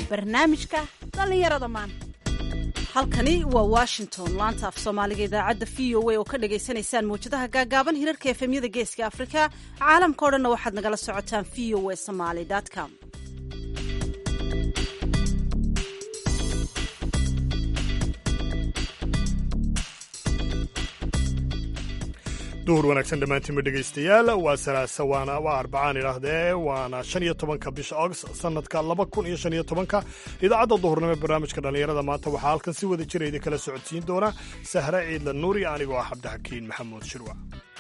barnaamijka dhallinyarada maanta halkani waa washington laanta af soomaaliga idaacadda v o a oo ka dhagaysanaysaan mawjadaha gaagaaban hirarka efemyada geeska afrika caalamka o dhanna waxaad nagala socotaan v o a somaly com duhur wanaagsan dhammaantiinba dhegaystayaal waa salaasa waana waa arbacaan idhaahdee waana shan iyo tobanka bisha august sanadka laba kun iyo shan iyo tobanka idaacadda duhurnimo ee barnaamijka dhallinyarada maanta waxaa halkan si wada jira idin kala socodsiin doona sahre ciidla nuuri anigoo ah cabdixakiin maxamuud shirwa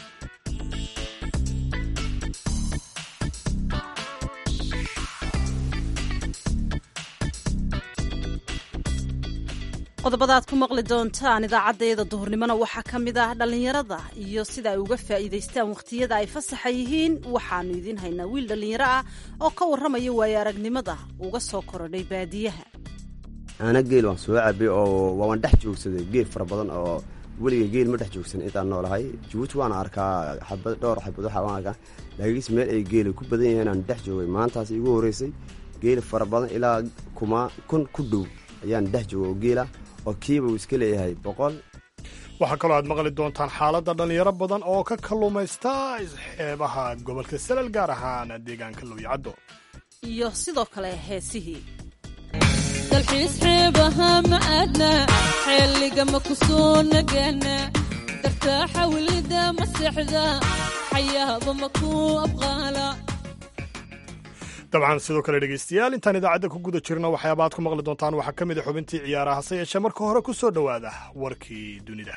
qodobada aad ku maqli doontaan idaacaddayada duhurnimona waxaa ka mid ah dhallinyarada iyo sida ay uga faa'iidaystaan wakhtiyada ay fasaxa yihiin waxaannu idiin haynaa wiil dhallinyaro ah oo ka warramaya waayo aragnimada uga soo korodhay baadiyaha aana geel waan soo cabay oo waan dhex joogsaday geel fara badan oo weligay geel ma dhex joogsan intaan noolahay jabuuti waana arkaa xabad dhowr xabad waxaa waan arkaa laakiinse meel ay geela ku badan yahiin aan dhex joogay maantaas igu horreysay geel fara badan ilaa kuma kun ku dhow ayaan dhex joogay oo geela oo kiiba uu iska leeyahay boqol waxaa kaloo aad maqli doontaan xaaladda dhallinyaro badan oo ka kalluumaysta xeebaha gobolka salal gaar ahaan deegaanka lowyacaddo iyo sidoo kale heesihii dalxiis xeebaha ma aadna xeeliga ma ku soo nagaana dartaaxa welida ma seexda xayaaba ma ku abqaala dabcan sidoo kale dhegaystayaal intaan idaacadda ku guda jirno waxyaaba aad ku maqli doontaan waxaa ka mid a xubintii ciyaaraha hase yeeshee marka hore ku soo dhowaada warkii dunida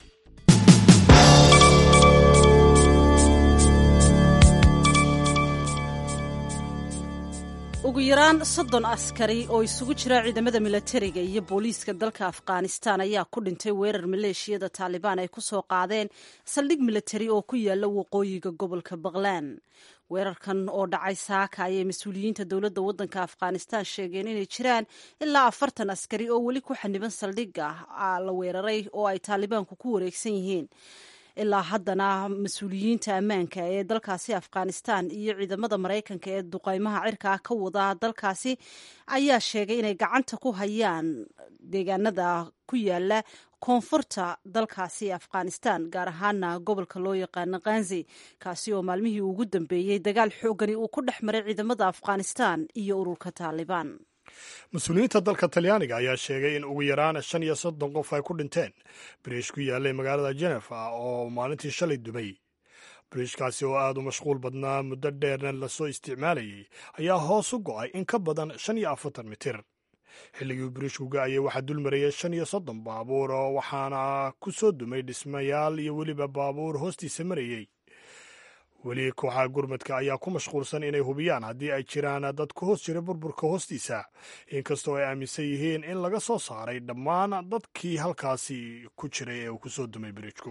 ugu yaraan soddon askari oo isugu jira ciidamada milatariga iyo booliiska dalka afghanistan ayaa ku dhintay weerar maleeshiyada taalibaan ay ku soo qaadeen saldhig milatari oo ku yaala waqooyiga gobolka baqlaan weerarkan oo dhacay saaka ayay mas-uuliyiinta dowladda waddanka afghanistan sheegeen inay jiraan ilaa afartan askari oo weli ku xaniban saldhigga la weeraray oo ay taalibaanku ku wareegsan yihiin ilaa haddana mas-uuliyiinta ammaanka ee dalkaasi afghanistan iyo ciidamada maraykanka ee duqaymaha cirkaa ka wada dalkaasi ayaa sheegay inay gacanta ku hayaan deegaanada ku yaala koonfurta dalkaasi afghanistan gaar ahaana gobolka loo yaqaano kanzi kaasi oo maalmihii ugu dambeeyey dagaal xoogani uu ku dhex maray ciidamada afghanistan iyo ururka taalibaan mas-uuliyiinta dalka talyaaniga ayaa sheegay in ugu yaraan shan iyo soddon qof ay ku dhinteen biriish ku yaallay magaalada jenefa oo maalintii shalay dumay biriishkaasi oo aad u mashquul badnaa muddo dheerna lasoo isticmaalayay ayaa hoos u go'ay in ka badan shan iyo afartan mitir xilligii biriishku ga'ayay waxaa dul marayay shan iyo soddon baabuur oo waxaana ku soo dumay dhismayaal iyo weliba baabuur hoostiisa marayey weli kooxaha gurmadka ayaa ku mashquulsan inay hubiyaan haddii ay jiraan dad ku hoos jira burburka hoostiisa inkastoo ay aaminsan yihiin in laga soo saaray dhammaan dadkii halkaasi ku jiray ee uu ku soo dumay biriijku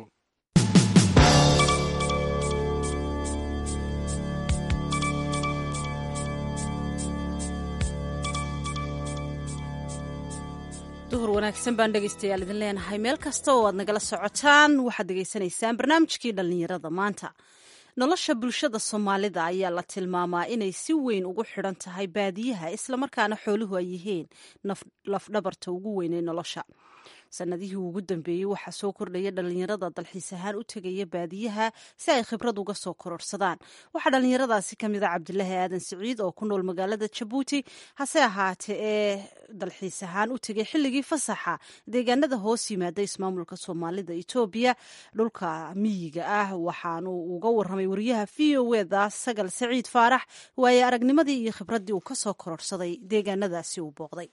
duhur wanaagsan baan dhegaystayaal idin leenahay meel kasta oo aad nagala socotaan waxaad dhegaysanaysaan barnaamijkii dhallinyarada maanta nolosha bulshada soomaalida ayaa la tilmaamaa inay si weyn ugu xidhan tahay baadiyaha islamarkaana xooluhu ay yihiin lafdhabarta ugu weyn ee nolosha sanadihii ugu dambeeyey waxaa soo kordhaya dhallinyarada dalxiis ahaan u tegaya baadiyaha si ay khibrad uga soo kororsadaan waxaa dhallinyaradaasi ka mid a cabdilaahi aadan siciid oo ku nool magaalada jabuuti hase ahaatee ee dalxiis ahaan u tegay xilligii fasaxa deegaanada hoos yimaada ismaamulka soomaalida etoobiya dhulka miyiga ah waxaanu uga waramay wariyaha v o eda sagal saciid faarax waaye aragnimadii iyo khibraddii uu kasoo kororsaday deegaanadaasi uu booqday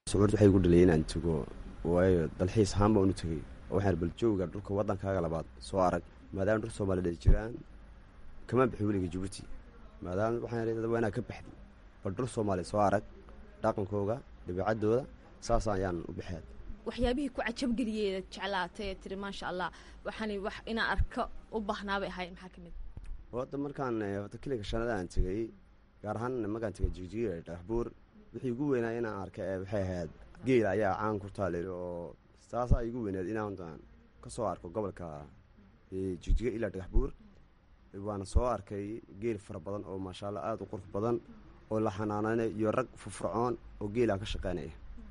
waayo dalxiis ahaan baan u tegey waxaan bal jooga dhulka waddankaaga labaad soo arag maadaama dhul soomaaliyed ay jiraan kama bixi weliga jabuuti maadaama waxaan waa inaa ka baxdi bal dhul soomaaliya soo arag dhaqankooga dabiicaddooda saas ayaan u baxeed waxyaabihii ku cajabgeliyey jeclaatay ee tiri maasha allah waxaan wax inaan arko u baahnaabay ahayn maxaa ka mid wadda markaan wata kiliga shanada aan tegey gaar ahaan markaan tegay jigjiga dhagaxbuur wixii ugu weynaa inaan arka waxay ahayd geela ayaa caan ku taaleli oo taasaa igu weyneed inaan ka soo arko gobolka jigjiga ilaa dhagaxbuur waana soo arkay geel fara badan oo maasha allah aada u qurux badan oo la xanaanaynayo iyo rag furfurcoon oo geela ka shaqeynaya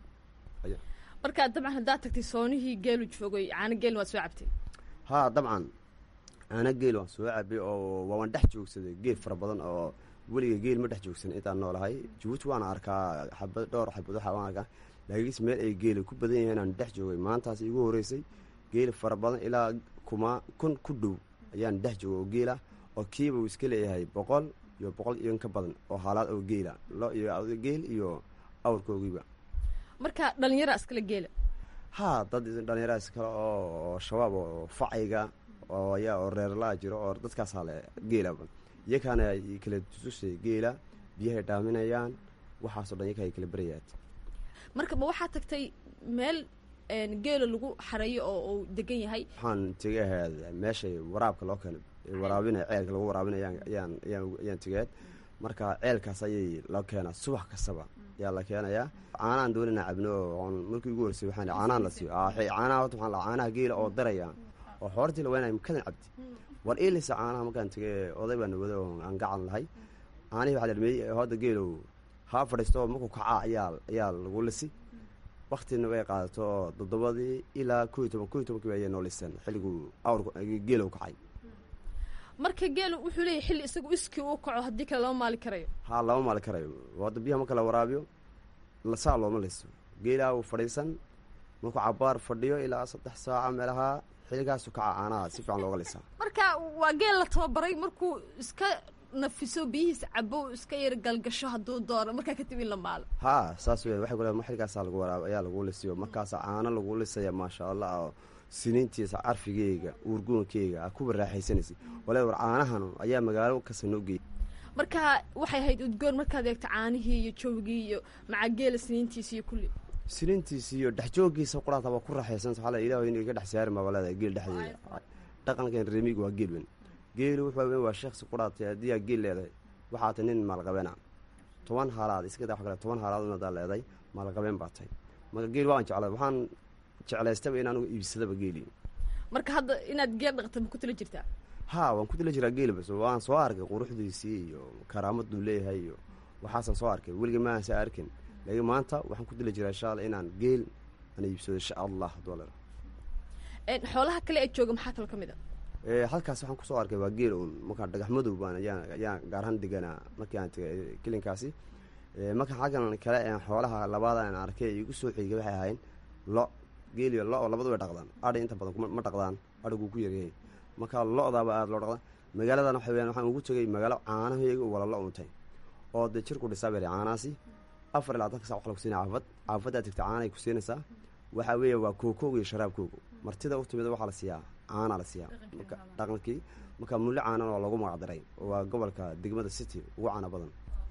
marka dabcan haddaad tagtay soonihii geelu joogay caano geelna waad soo cabtay haa dabcan ana geel waan soo cabay oo waan dhex joogsaday geel fara badan oo weliga geel ma dhex joogsan intaan noolahay jabuuti waana arkaa xabad dhowr xabad waxa waan arkaa laakiinse meel ay geela ku badan yahiin aan dhex joogay maantaas igu horeysay geel fara badan ilaa kuma kun ku dhow ayaan dhex joogay oo geela oo kiiba uu iska leeyahay boqol iyo boqol iyo ka badan oo haalaad oo geela lo iyo geel iyo awrkoogiiba marka dhalinyara iskale geela haa dad dhalinyara iskale oo shabaab oo facayga oo ayaa oo reerlaa jiro oo dadkaasaa le geelaba iyakaana ay kala tusay geela biyahay dhaaminayaan waxaasoo dhan iyaka ay kala berayaad marka ma waxaad tagtay meel geela lagu xareeyo oo uu degan yahay waxaan tegay ahayd meeshay waraabka loo keeno waraabinaya ceelka lagu waraabinaya ayaan ayaan ayaan tegaad marka ceelkaas ayay loo keenaa subax kastaba ayaa la keenayaa caanahan doonina cabno oo markii ugu horeysay waxaan caanahan la siiyo caanaha horta waxaan lahaa caanaha geela oo daraya oo xoortii la weynaya makadan cabdi war iilisa caanaha markaan tegay oday baa nawada oo aan gacan lahay caanihii waxaa la dhameeyey hadda geelow haa fadhiisto markuu kacaa ayaa ayaa lagu lisi waktina way qaadato oo toddobadii ilaa ko iyo toban ko iyo tobankii ayay noo liseen xilliguu awrku geelow kacay marka geelu wuxuu leeyahy xilli isagu iskii uu kaco haddii kale lama maali karayo haa lama maali karayo hadda biyaha marka la waraabiyo lasaa looma liso geelaa uu fadhiisan markuu cabaar fadhiyo ilaa saddex saaca meelaha xilligaasu kaca caanaha si fiican looga lisaa marka waa geel la tababaray markuu iska nafiso biyihiisa cabo iska yar galgasho hadduu doono markaa kadib in la maalo haa saas wey waxay kule xilligaasaa lagu waraab ayaa lagu lisiyo markaasaa caano lagu lisaya maasha allah oo siniintiisa carfigeyga uurguunkeyga a kuwa raaxaysanaysa wala war caanahan ayaa magaalo kasta noo geeyay marka waxay ahayd udgoon markaad eegto caanihii iyo joogii iyo maca geela siniintiisa iyo kulli siniintiisa iyo dhexjoogiisa quraata waa ku raaxaysanta waxaa la ilaah in iga dhex saari maa leedahay geel dhexdeeda dhaqankan reemiga waa geel weyn geelu wuxuu waa sheekhsi quraatay haddii aa geel leedahay waxaa tay nin maalqabeena toban haalaad iska daa kale toban haalaad unadaa leedahay maalqabeen baa tahay marka geel waan jeclay waxaan jeclaystaba in anugu iibsadaba geeli marka hadda inaad geel dhaqata ma ku tala jirtaa haa waan ku tala jiraa geel bas waan soo arkay quruxdiisii iyo karaamaduu leeyahay iyo waxaasaan soo arkay weliga maansa arkin laakiin maanta waxaan ku tala jiraa insha alla inaan geel aan iibsado insha allah dolar xoolaha kale ee jooga maxaa kaloo ka mid a halkaas waxaan kusoo arkay waa geel uun markaa dhagax madow baan ayaan ayaan gaarahaan deganaa markii aan tegay kelinkaasi marka xaggan kale een xoolaha labaada aan arkay igu soo xigay waxay ahayn lo geeliyo lo oo labadu way dhaqdaan adhi inta badan ma dhaqdaan adhiguu ku yaryahay marka lo-daaba aada loo dhaqda magaaladan waxa weyaan waxaan ugu tegay magaalo caanaheega wala lo untay oo dee jirku dhisaa beri caanahaasi afar ilaa tanka sac wax lagu siinaya caafad caafaddaa tegta caanay ku siinaysaa waxaa weeye waa kookooga iyo sharaabkooga martida u timida waxaa la siiyaa caanaa la siiyaa marka dhaqankii marka mulli caanan oo lagu magacdaray waa gobolka degmada city ugu caana badan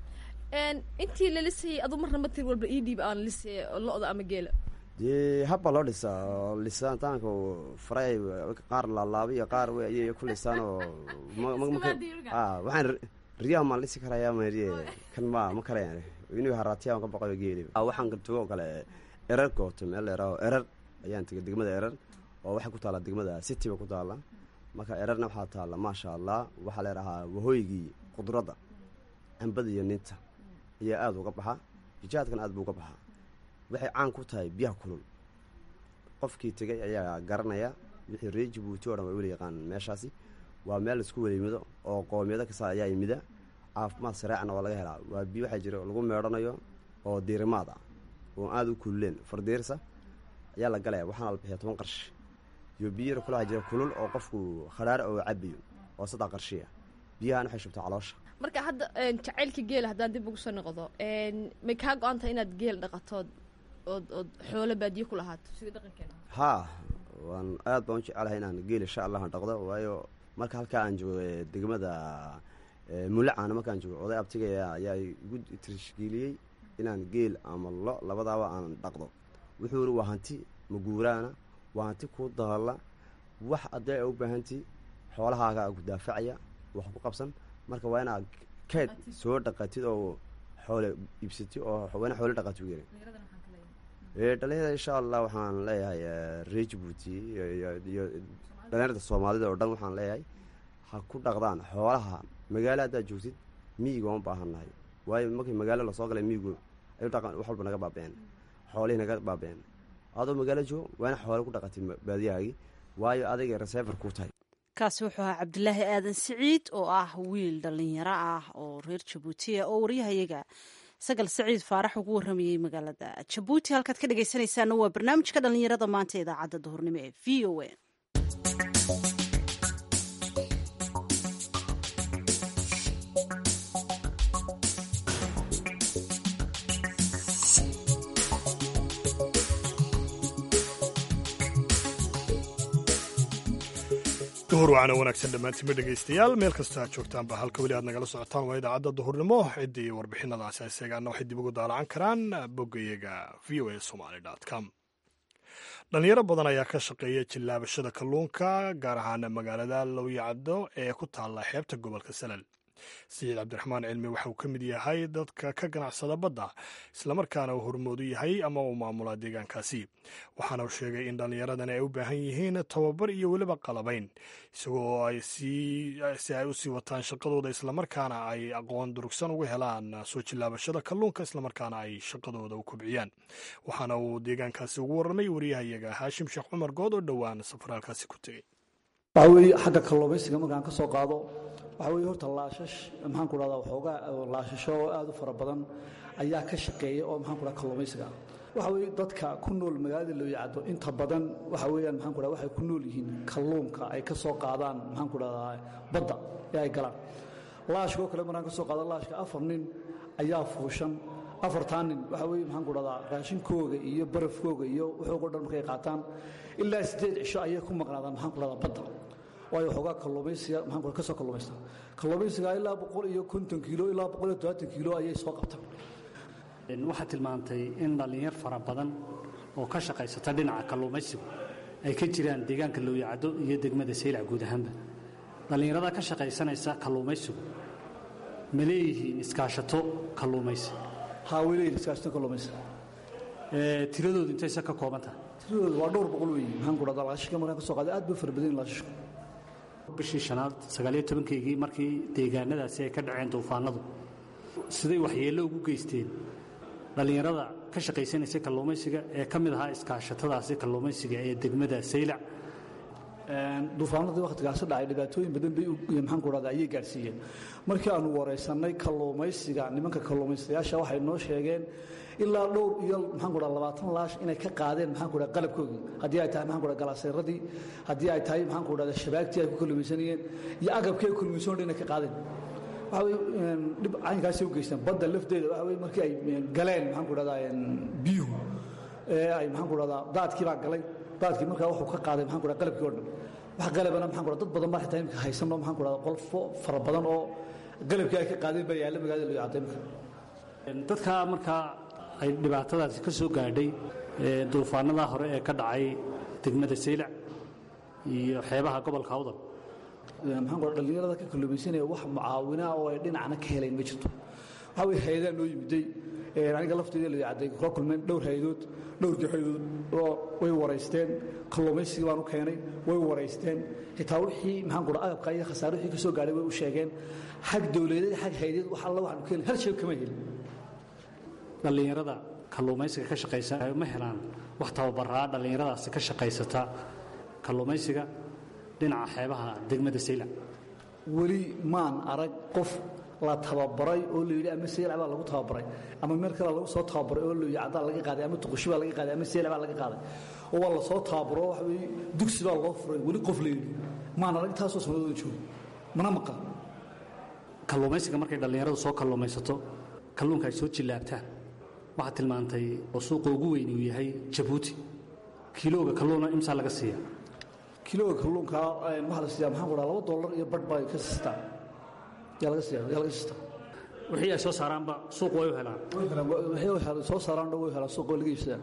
intii la lisayay adu marna ma tir walba ii dhiib aan lisay lo-da ama geela dee habba loo dhisaa oo lisaantaanka faray qaar laalaabay iyo qaar ayay ku lisaan oo waxaan riyaa maan lisi karayaa mariye kan ma ma karayaan inuu haraatiyaa ka baqayo geeli waxaan tago oo kale erar gooto meel leeraho erar ayaan tegay degmada erar oo waxay ku taallaa degmada city ba ku taalla marka erarna waxaa taalla maasha allah waxaa leerahaa wahooygii qudradda cambada iyo ninta ayaa aada uga baxa jijaadkan aad buu uga baxaa waxay caan ku tahay biyaha kulul qofkii tegay ayaa garanaya wixii reer jabuuti o dhan waa weli yaqaan meeshaasi waa meel laisku welimido oo qoomiyado kasta ayaa yimida caafimaad sareecna waa laga helaa waa biyo waxaa jira lagu meedhanayo oo diirimaad ah oo aada u kululeen fardiirsa ayaa la galaya waxaana la bixiya toban qarshi iyo biyara kule waxaa jira kulul oo qofku khadhaar oo cabayo oo saddex qarshiya biyahan waxay shubtaa caloosha marka hadda jacaylka geela haddaan dib ugu soo noqdo may kaa go-an tahay inaad geel dhaqatood ood ood xoolo baadiye ku lahaato sida dhaqankeena haa waan aad baan u jecelahay inaan geel insha allahan dhaqdo waayo marka halkaa aan joogo degmada mulacaana markaan joogo oday abtigaya ayaa igu tishkiiliyey inaan geel ama lo labadaaba aan dhaqdo wuxuu iri waa hanti maguuraana waa hanti kuu daalla wax addee a u baahanti xoolahaaga ku daafacaya wax ku qabsan marka waa inaad keed soo dhaqatid oo xoole iibsatid oo waana xoole dhaqatid u yiri dhalinyarada insha allah waxaan leeyahay reer jabuuti iyo dhalinyarada soomaalida oo dhan waxaan leeyahay ha ku dhaqdaan xoolaha magaalo haddaad joogtid miyiga waan baahannahay waayo markii magaalo lasoo galay miigu ay dhaqan wax walba naga baabeen xoolihii naga baabeen adoo magaalo joogo waana xoole ku dhaqatay baadiyahaagii waayo adayga resefer ku tahay kaasi wuxuu ahaa cabdilaahi aadan siciid oo ah wiil dhallinyaro ah oo reer jabuutiya oo waryahayaga sagal saciid faarax ugu waramayey magaalada jabuuti halkaad ka dhegaysanaysaana waa barnaamijka dhallinyarada maanta idaacadda duhurnimo ee v o a duhur waana wanaagsan dhammaantiinba dhegaystayaal meel kastoo aad joogtaanba halka weli aad nagala socotaan waa idaacadda duhurnimo ciddii warbixinadaasi isagaana waxay dib ugu daalacan karaan boggayaga v o a somaly com dhalinyaro badan ayaa ka shaqeeya jillaabashada kalluunka gaar ahaan magaalada lowyacdo ee ku taalla xeebta gobolka salal saciid cabdiraxmaan cilmi waxa uu ka mid yahay dadka ka ganacsada badda islamarkaana uu hormoodu yahay ama uu maamulaa deegaankaasi waxaana uu sheegay in dhallinyaradani ay u baahan yihiin tababar iyo weliba qalabayn isagoo ay si ay u sii wataan shaqadooda islamarkaana ay aqoon durugsan uga helaan soo jillaabashada kalluunka islamarkaana ay shaqadooda u kobciyaan waxaana uu deegaankaasi ugu warramay wariyahayaga haashim sheekh cumar good oo dhowaan safaraalkaasi ku tegey waxaa weeye xagga kalluumaysiga markaan ka soo qaado waxaa weeye horta laashash maxaan ku dhahdaa waxoogaa laashasho oo aad u fara badan ayaa ka shaqeeya oo maxaan ku dhaha kalluumaysiga waxa weeye dadka ku nool magaalada looyacdo inta badan waxa weeyaan maxaan ku dhaha waxay ku nool yihiin kalluunka ay ka soo qaadaan maxaan ku dhahdaa badda ee ay galaan laashka oo kale markaan ka soo qaado laashka afar nin ayaa fuushan afartaa nin waxa weeye maxaan ku dhahdaa raashinkooga iyo barafkooga iyo wuxuugo dhan markay qaataan ilaa siddeed cisho ayay ku maqnaadaan maxaan ku dhahdaa badda waayo waxoogaa kalluumaysiga maxaan ku ka soo kalluumaysta kalluumaysiga ilaa boqol iyo konton kiilo ilaa boqol iyo todobaatan kiilo ayay soo qabtaan waxaad tilmaantay in dhallinyar fara badan oo ka shaqaysata dhinaca kalluumaysigu ay ka jiraan deegaanka lowyacdo iyo degmada saylac guud ahaanba dhallinyarada ka shaqaysanaysa kalluumaysigu ma leeyihiin iskaashato kalluumaysi haa way leeyihin iskaashato kalluumaysi tiradoodu intayse ka kooban tahay tiradoodu waa dhowr boqol weeye maxaan ku dhahdaa laashashka markaan ka soo qaaday aad bay fara badan yihin laashashku bishii shanaad sagaaliyo tobankaygii markii deegaanadaasi ay ka dhaceen duufaanadu siday waxyeello ugu geysteen dhallinyarada ka shaqaysanaysay kalluumaysiga ee ka mid ahaa iskaashatadaasi kalluumaysiga ee degmada saylac duufaanadii wakhtigaasi dhacay dhibaatooyin badan bay maxaan ku dhahdaa ayay gaadhsiiyeen markii aanu wareysannay kalluumaysiga nimanka kalluumaystayaasha waxay noo sheegeen ilaa dhowr iyo maxaan ku dhaha labaatan laash inay ka qaadeen maxaan ku dhaha qalabkoogii haddii ay tahay maxaan ku dhaha galaaseeradii haddii ay tahay maxaan ku dhahda shabaagtii ay ku kalluumaysanayeen iyo agabkii ay kalluumaysan inay ka qaadeen waxa weye dhib caynkaasay u geystaan badda lafteeda waxa weye markii ay galeen maxaan ku dhahdaa biyuhu ee ay maxaan ku dhahdaa daadkii baa galay daadkii markaa wuxuu ka qaaday maxaan ku dhaha qalabkii oo dhan wax qalabana maxaan ku dhaha dad badan baa xitaa imika haysanno maxaan ku dhahda qolfo fara badan oo qalabkii ay ka qaadeen baa yaalla magaalada loo yacday imika dadka markaa ay dhibaatadaasi ka soo gaadhay duufaanada hore ee ka dhacay degmada saylac iyo xeebaha gobolka awdal maxaan ku dhallinyarada ka kalluumaysanaya wax mucaawinaa oo ay dhinacna ka helayn ma jirto waxaa weye hay-adaa noo yimiday aniga lafteeda la yacday kula kulmeen dhowr hay-adood dhowrkii hay-adood oo way waraysteen kalluumaysigii baan u keenay way waraysteen xitaa wixii maxaan ku dhaha agabka iyo khasaare wixii ka soo gaadhay way u sheegeen xag dowladeed xag hay-adeed wax alla waxaanu ka helin hal shay kama helin dhallinyarada kalluumaysiga ka shaqaysa ma helaan wax tababaraa dhallinyaradaasi ka shaqaysata kalluumaysiga dhinaca xeebaha degmada saylac weli maan arag qof la tababaray oo la yidhi ama saylac baa lagu tababaray ama meel kale lagu soo tababaray oo la yacdaa laga qaaday ama tuqushi baa laga qaaday ama saylac baa laga qaaday oo waa la soo tababaro waxa weeye dugsi baa loo furay weli qof la yidhi maan arag taasoo sanadooda joogo mana maqan kalluumaysiga markay dhallinyaradu soo kalluumaysato kalluunka ay soo jillaabtaan waxaad tilmaantay oo suuqa ugu weyn uu yahay jabuuti kilooga kalluuna imsaa laga siiya kilooga kalluunka waxaa la siiyaa maxaan ku dhaha laba dollar iyo badh baa ka siistaa yaa laga siiya yaa laga siistaa wixii ay soo saaraanba suuq way u helaan waxay soo saaraan dhan way helaan suuq waa laga iibsadaa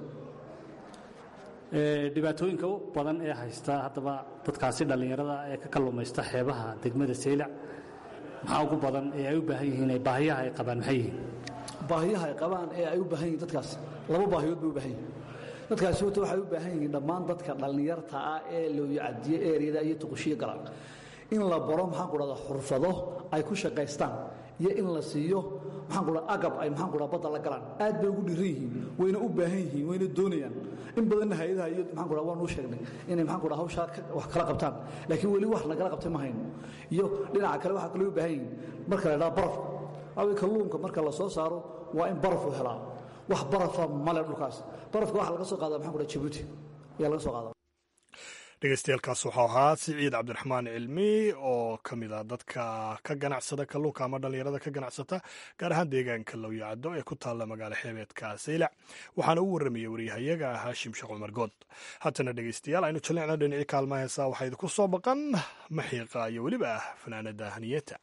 dhibaatooyinka u badan ee haysta haddaba dadkaasi dhallinyarada ee ka kalluumaysta xeebaha degmada saylac maxaa ugu badan ee ay u baahan yihiin ee baahiyaha ay qabaan maxay yihiin baahiyaha ay qabaan ee ay u baahan yihiin dadkaas laba baahiyood bay u baahan yihiin dadkaasi horta waxay u baahan yihiin dhammaan dadka dhallinyarta ah ee looyacadiye eeriyada iyo tuqushiyo galaan in la baro maxaan ku dhahdaa xurfado ay ku shaqaystaan iyo in la siiyo maxaan ku dhaha agab ay maxaan ku dhaha badda la galaan aad bay ugu dhiran yihiin wayna u baahan yihiin wayna doonayaan in badanna hay-adaha iyo maxaan ku dhaha waan u sheegnay inay maxaan ku dhaha hawshaa wax kala qabtaan laakiin weli wax nagala qabtay ma hayno iyo dhinaca kale waxaa kaloo u baahan yihiin marka la dhaha barafka awey kalluunka marka la soo saaro waa in barafu helaa wax barafa male dhulkaas barafka waxa laga soo qaada maxaan ku dhaha jabuuti ayaa laga soo qaada dhegeystayaelkaas waxau ahaa siciid cabdiraxmaan cilmi oo ka mid ah dadka ka ganacsada kalluunka ama dhallinyarada ka ganacsata gaar ahaan deegaanka lowyacaddo ee ku taalla magaalo xeebeedka saylac waxaana u warramayey waryahayaga haashim sheekh cumar good haatana dhegeystayaal aynu jallicna dhinacii kaalmaha heesaa waxaa idinku soo baqan maxiiqa iyo weliba ah fanaanada haniyeta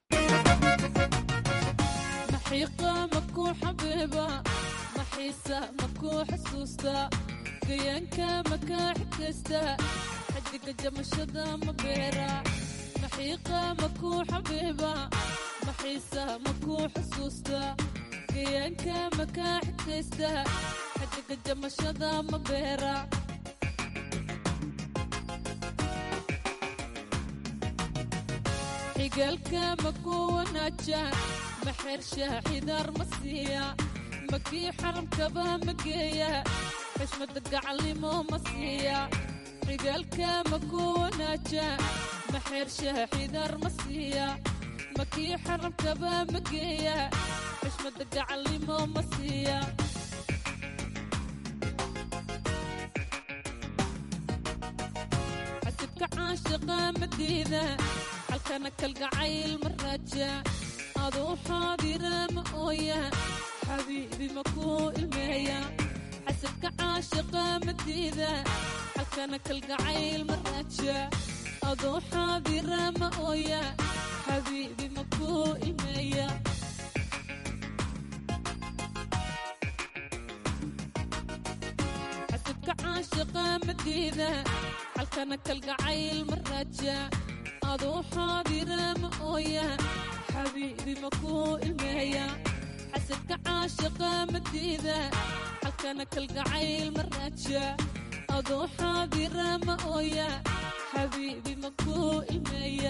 gayaanka makaa xigaysta xadiga jamashada ma beera maxiiqa makuu xabiiba maxiisa makuu xusuusta gayaanka makaa xigaysta xadiga jamashada ma beera xigaalka makuu wanaaja maxeersha xidaar ma siiya makii xaramkaba ma geeya xishmada gacalnimo ma siiya xigaalka makuu wanaaja maxeersha xidaar ma siiya makii xaramkaba ma geeya xishmada gacalnimo ma siiya xasidka caashiqa madiida halkana kalgacayl ma raaja aduu xaadira ma ooya xabiibi makuu ilmeeya xasidka caashiqa madiida halkana kalgacayl ma raaja aduu xaadira ma ooya xabiibi makuu ilmeeya xasidka caashiqa madiida halkana kalgacayl ma raaja aduu xaadira ma ooya xabiibi makuu ilmeeya xasidka caashiqa madiida halkana kalgacayl ma raaja aduu xaadira ma ooya xabiibi makuu ilmeeya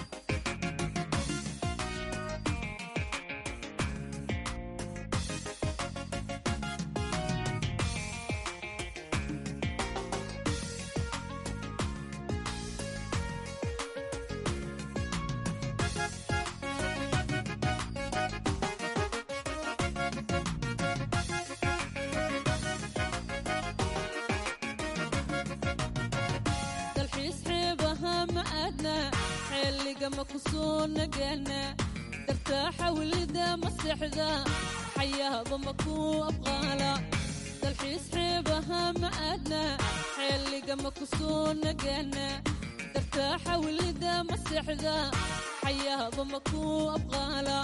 dalxiis xeebaha ma aadna xeeliga ma ku soo nagaana dartaa xawlida ma seexda xayaaba ma ku abqaala dalxiis xeebaha ma aadna xeeliga ma ku soo nagaana dartaa xawlida ma seexda xayaaba ma ku abqaala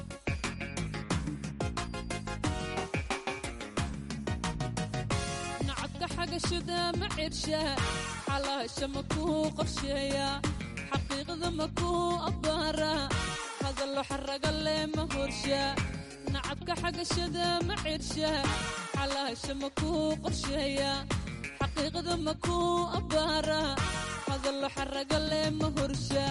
nacabka xagashada ma cirsha xalaasha ma kuu qorsheeya xaqiiqda ma kuu abbaara hadallo xaraga leh ma horsha nacabka xagashada ma cirsha xalaasha ma kuu qorsheeya xaqiiqda ma kuu abbaara hadallo xaraga leh ma horsha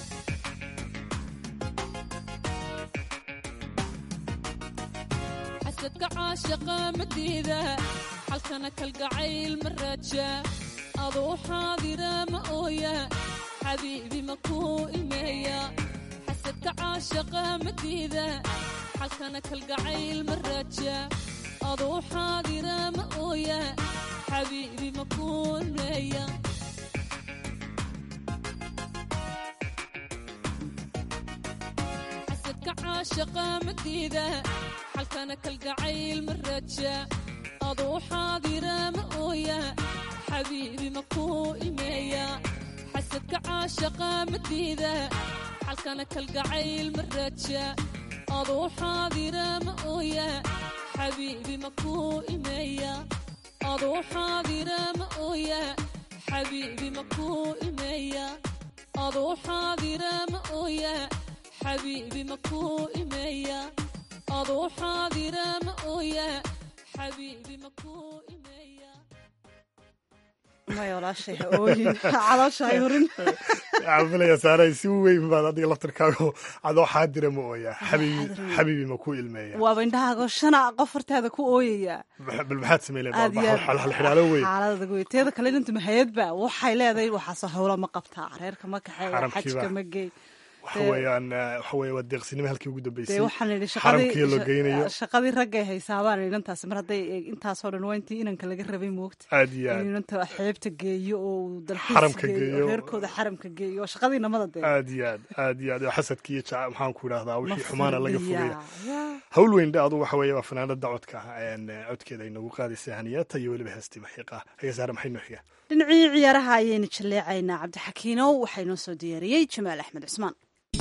xasadka caashaqa madiida xalkana kalgacayl ma raaja aduu xaadira ma ooya xabiibi ma kuu ilmeeya xasadka caashaqa madiida xalkana kalgacayl ma raaja aduu xaadira ma ooya xabiibi ma kuu ilmeeya xasadka caashaqa madiida xalkana kalgacayl ma raaja aduu xaadira ma ooya xabiibi ma kuu ilmeeya xasadka caashaqa madiida xalkana kalgacayl ma raaja aduu xaadira ma ooya xabiibi ma kuu ilmeeya aduu xaadira ma ooya xabiibi ma kuu ilmeeya aduu xaadira ma ooya xabiibi ma kuu ilmeeya aduu xaadira ma ooya xabiibi ma kuu ilmeeya maya walaashay ha ooyin caloosha hay horin waxaan filaya saaray si weyn baad adiga laftirkaago adoo xaadira ma ooyaa xabiibi xabiibi ma ku ilmeeya waaba indhahaago shana qof hortaada ku ooyaya bal maxaad sameyn aad iyo aad halxidhaalo weyn xaalada wey teeda kale inanta mahayadba waxay leedahay waxaasoo howla ma qabtaa reerka ma kaxeeya Xaramkiiba. xajka ma geey waxa weeyaan eh, waxa weeye waa deeqsinimo halkii ugu dee dambeysay waxaan idhi xaramkii loo geynayo shaqadii shaqadii raggay haysaabaan idhi intaasi mar hadday intaasoo dhan waa intii inanka laga rabay moogta aad iyo aad inuu inanta xeebta geeyo oo uu dalxiis Xaramka geeyo geeyo. oo reerkooda xaramka geeyo oo shaqadii namada dee aad iyo aad aad iyo aad oo xasadki iyo jaca maxaan ku idhahdaa wixii xumaana laga fogaya Mafurdiyaa. hawl weyn dhe adu waxa weeye waa fanaanada codka ah een, eh, codkeeda ay nagu qaadaysa haniyaata iyo weliba heestii maxiiqa haga saare maxay noo xigaa dhinacii ciyaaraha ayaynu jaleecaynaa cabdixakiinow waxaa inoo soo diyaariyey jamaal axmed cusmaan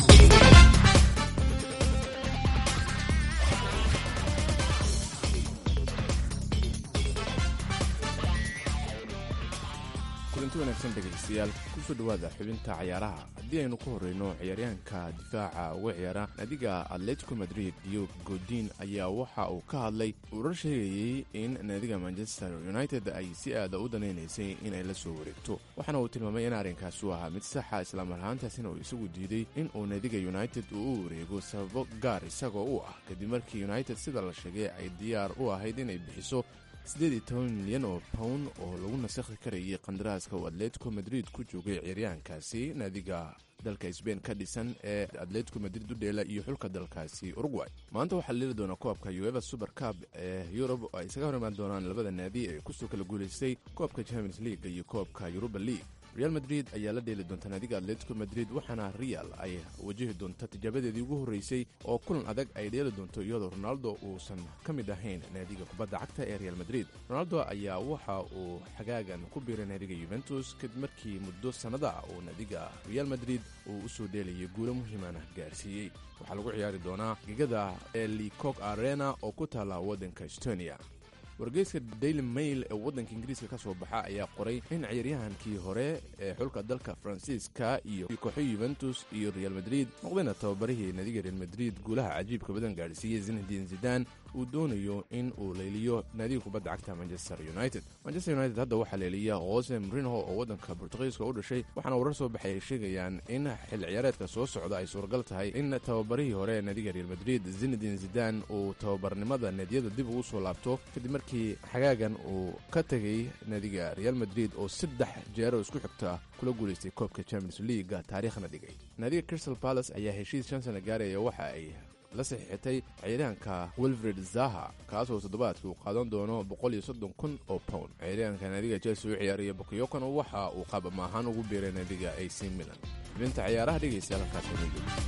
kulanti wanaagsan dhegaystayaal kusoo dhowaada xubinta cayaaraha haddii aynu ku horreyno ciyaaryahanka difaaca uga ciyaara naadiga atletico madrid iyo godin ayaa waxa uu ka hadlay urar sheegayey in naadiga manchester united ay si aada u danaynaysay inay la soo wareegto waxaana uu tilmaamay in arrinkaasi uu ahaa mid saxa islamar ahaantaasina uu isagu diiday in uu naadiga united uu u wareego sababo gaar isagoo u ah kadib markii united sida la sheegay ay diyaar u ahayd inay bixiso siddeed iyo toban milyan oo pound oo lagu nasakhi karayay qandaraaska uu atletico madrid ku joogay ciyaaryahankaasi naadiga dalka sbain ka dhisan ee atletico madrid u dheela iyo xulka dalkaasi uruguay maanta waxaa leeli doona koobka ueva super cup ee yurub oo ay isaga hor imaan doonaan labada naadi ee kusoo kala guulaystay koobka champions league iyo koobka yuruba league real madrid ayaa la dheeli doonta naadiga atletico madrid waxaana real ay wajahi doonta tijaabadeedii ugu horreysay oo kulan adag ay dheeli doonto iyadoo ronaldo uusan ka mid ahayn naadiga kubadda cagta ee real madrid ronaldo ayaa waxa uu xagaagan ku biiray naadiga yuventus kadib markii muddo sannada ah uu naadiga real madrid uu u soo dheelayay guulo muhiimana gaarsiiyey waxaa lagu ciyaari doonaa gegada ee licog arena oo ku taalla waddanka estonia wargeyska daily mail ee waddanka ingiriiska ka soo baxa ayaa qoray in ciyaaryahankii hore ee xulka dalka faransiiska iyo kooxo yuventus iyo real madrid noqdayna tababarihii naadiga real madrid guulaha cajiibka badan gaadhsiiyey zinedin zidan uu doonayo in uu leeliyo naadiga kubadda cagta manchester united manchester united hadda waxaa leeliya jose mrinho oo waddanka bortugiiska u dhashay waxaana warar soo baxay ay sheegayaan in xilli ciyaareedka soo socda ay suuragal tahay in tababarihii hore ee naadiga real madrid zinedin zidan uu tababarnimada naadiyada dib ugu soo laabto kadib markii xagaagan uu ka tegay naadiga real madrid oo saddex jeero isku xigta kula guulaystay koobka champions leaga taariikhna dhigay naadiga crystal palace ayaa heshiis shan sana gaaraya waxa ay la saxiixatay ciyaaryahanka wilfred zaha kaasoo toddobaadkii uu qaadan doono boqol iyo soddon kun oo pound ciyaaryahanka naadiga chelsea u ciyaaraya bokiyokon waxa uu qaab amaahaan ugu biiray naadiga ac milan xubinta ciyaaraha dhegaystayaal halkaas inoo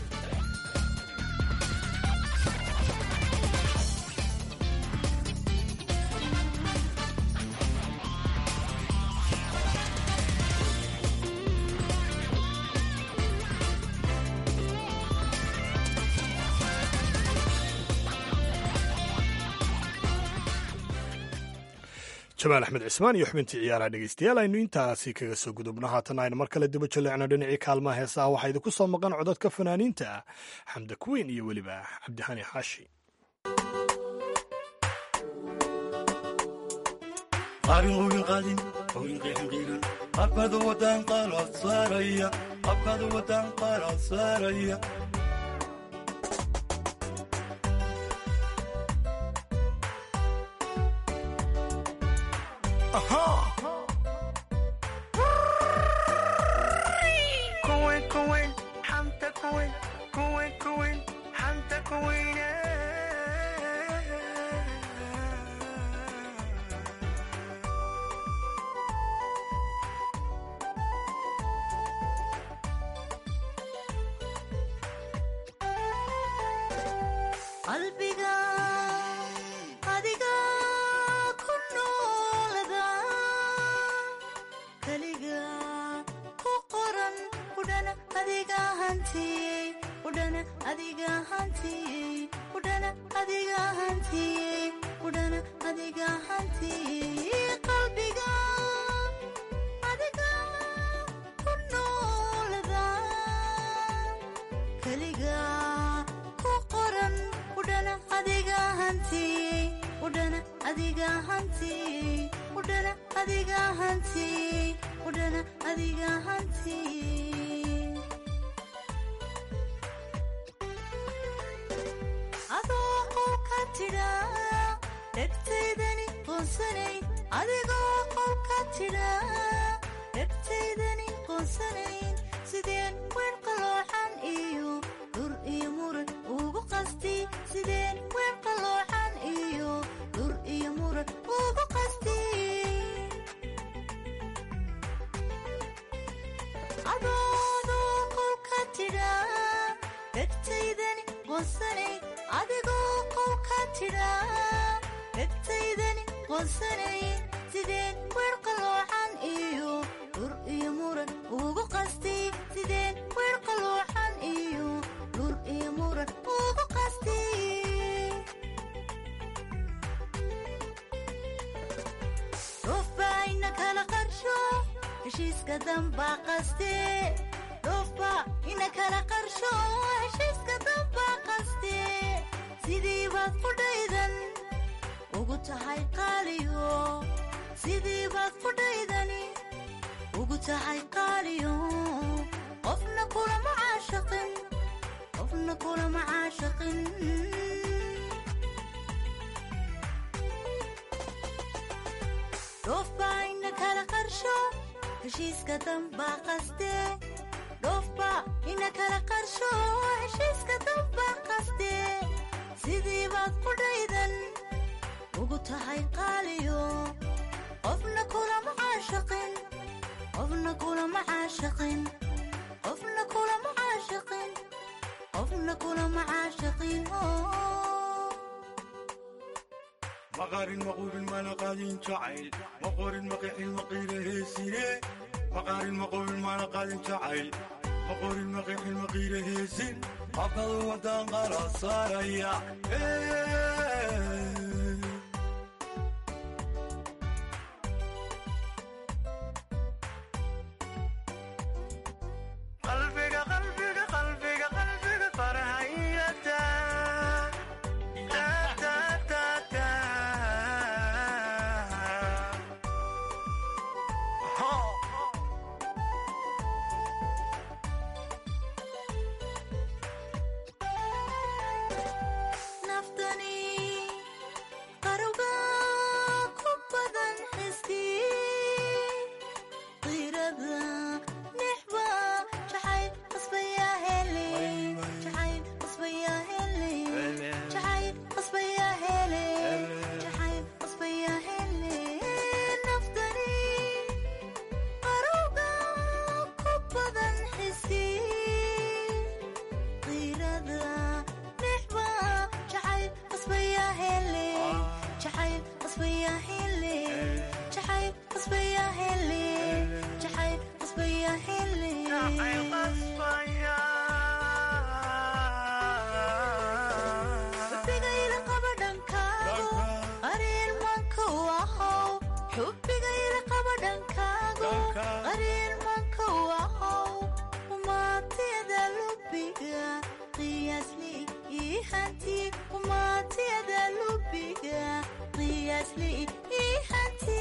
joogo jamaal axmed cismaan iyo xubintii ciyaaraha dhegeystayaal aynu intaasi kaga soo gudubno haatan aynu mar kale daba jaleecno dhinacii kaalmaha heesaha waxaa idinku soo maqan codadka fanaaniinta ah xamda kuweyn iyo weliba cabdixani xaashi abkadu wadan qalad saaraya abkadu wadan qalad saaraya kuwen kuwen xanta kuwen kuwen kuwen xanta kuweyne qalbiga adiga ku noolada keliga ku qoran udhana adiga hantiyey udhana adiga hantiyey udhana adiga hantiyey udhana adiga hantiyey qalbiga adiga ku noolada keliga ku qoran udhana adiga hantiyey udhana adiga hantiyey udhana adiga hantiyey adiga hantiyey adoo qolka tidhaa dhegtaydani qoonsanayn adigoo qolka tidhaa dhegtaydani qoonsanayn sideen weer qaloocan iyo dhur iyo muran ugu qasti sideen weer qaloocan iyo dhur iyo muran ugu qasti adoodoo qolka tidhaa dhegtaydani qoonsanayn adigoo qolka tidhaa dhegtaydani qoonsanayn sideen weer qaloocan iyo dhur iyo muran ugu qasti sideen weer qaloocan iyo dhur iyo muran ugu qasti dhofbaa ina kala qarsho heshiiska dambaa qaste dhofba ina kala qarsho heshiiska dambaa qaste sidii baad fudhaydan ugu tahay qaaliyo sidii baad fudhaydani ugu tahay qaaliyo qofna kulama caashaqin qofna kulama caashaqin dhoofbaa ina kala qarsho heshiiska dambaa qaste dhoofba ina kala qarsho heshiiska dambaa qaste sidii baad fudhaydan ugu tahay qaaliyo qofna kulama caashaqin qofna kulama caashaqin qofna kulama caashaqin qofna kulama caashaqin maqaarin maquubin mana qaadin jacayl maqorin maqixin maqiira heesine maqaarin maquubin mana qaadin jacayl maqorin maqixin maqiira heesin habkadu wadaan qala saaraya qalbiga qalbiga qalbiga qalbiga farhayata ta ta ta ta ho naftani qaruga ku badan xiski qirada nixba jacayl qasbaya hele jacayl qasbaya hele jacayl qasbaya hele jacayl qasbaya hele naftani qaruga ku badan xiski qirada nixba jacayl qasbaya hele jacayl qasbaya hele jacayl qasbaya hele jacayl qasbaya hele xubigayla qaba dhankaago qariin manka wahow xubigayla qaba dhankaago qariin manka wahow umaatiyada lubiga qiyaasli ii hanti umaatiyada lubiga qiyaasli ii hanti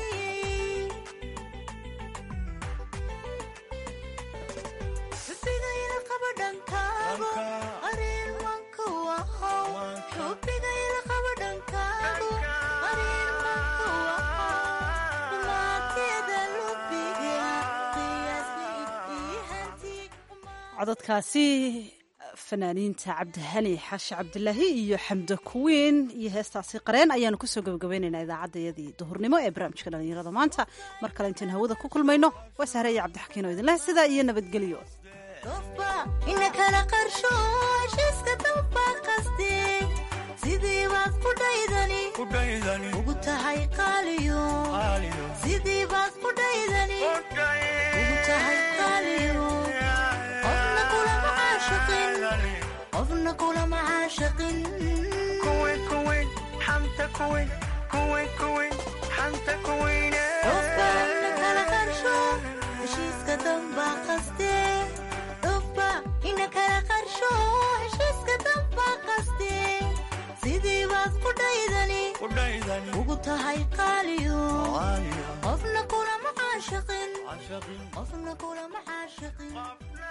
xubigayla qaba dhankaago qariin manka wahow xubigayla qaba dhankaago qariin manka wahow umaatiyada lubiga qiyaasli ii hanti codadkaasi fanaaniinta cabdihani xaashi cabdilaahi iyo xamdo kuwiin iyo heestaasi qareen ayaanu kusoo gabagabaynaynaa idaacaddayadii duhurnimo ee barnaamijka dhallinyarada maanta mar kale intaan hawada ku kulmayno waa sahreeya cabdixakiin oo idinleh sidaa iyo nabadgelyo dhofba ina kala qarsho heshiiska dambaa qaste sidii baad fudhaydani kudhaydani ugu tahay qaaliyo qaaliyo sidii baad fudhaydani ugu tahay qaaliyo qofna kulama caashaqin qofna kulama caashaqin kuwin kuwin xanta kuwin kuwin kuwin xanta kuwine dhofba ina kala qarsho heshiiska dambaa qaste dhofba ina kala qarsho heshiiska dambaa qaste sidii baad fudhaydani kudhaydani ugu tahay qaaliyo qaaliyo qofna kulama caashaqin caashaqin qofna kulama caashiqin qafna